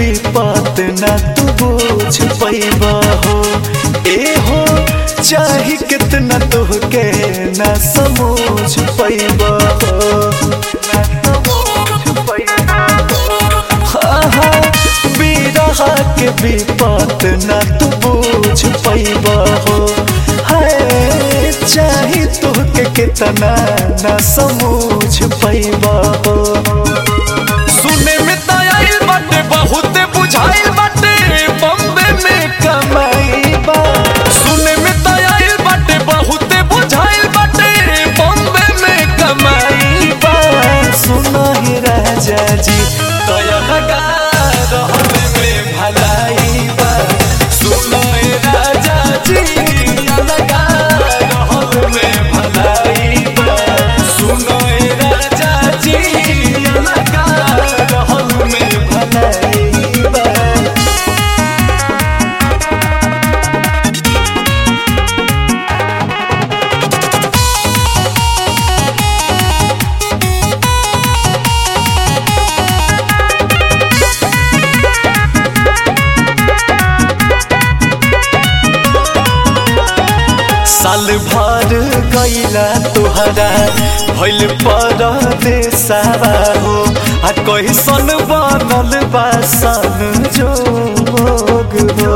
विपत न तू बोझ पैबा हो ए हो चाहे कितना तुहके न समझ पैबा हो आहा, बिरहा के विपत न तू बोझ पैबा हो हाय चाहे तुहके कितना न समझ पैबा हो सुने में त आइल बाटे बहुत बुझाइल बाटे बम्बे में कमाई बा सुने में त आइल बाटे बहुत बुझाइल बाटे बम्बे में कमाई बा सुना ही राजा जी तया लगा रहने में भलाई बा सुना ही राजा जी तया लगा रहने में भलाई बा सुना ही राजा जी तया लगा रहने में भलाई बा साल भर गईला तुहरा भइल परदेसावा हो आ कैसन बनल बा सन जोग हो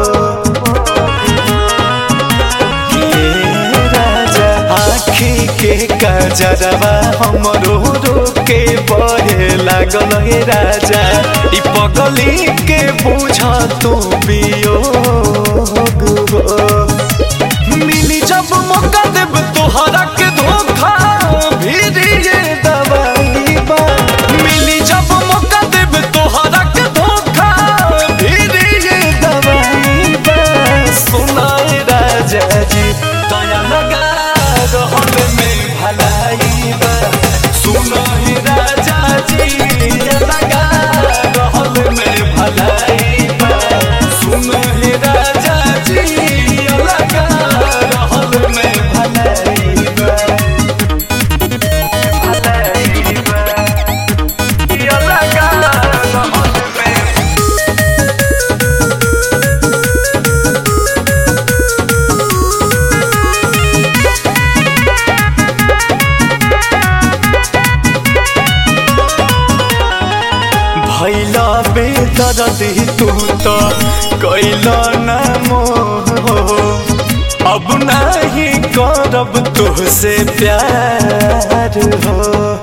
हे राजा आँखी के कजरवा हमरो रोके बहे लागल हे राजा ई पगली के बुझ तू वियोग हो मिली जब मौका देब तोहरा के धोखा फिर ये दवाई बा मिली जब मौका देब तोहरा के धोखा फिर ये दवाई बा सुनाए राजा जी दया लगा रहल में भलाई बा सुनाए राजा जी दया लगा रहल में भलाई बा सुनाए राजा जी दया लगा रहल में भलाई बा भलाई बा दया लगा रहल में भैला बेदर्दी तू तो कैला न मोह अब नहीं करब तुहसे प्यार हो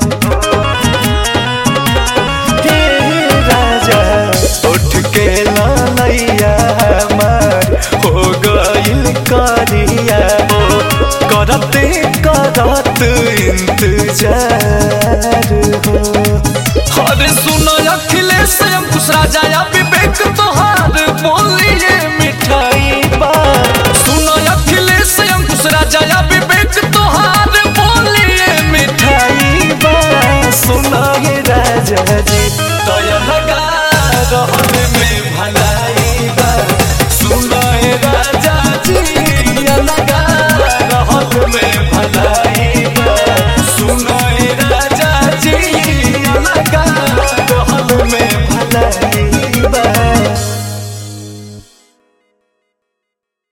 हे राजा उठ के लैया हमार हो गइल करिया हो करते करत इंतजार हो अरे सुनो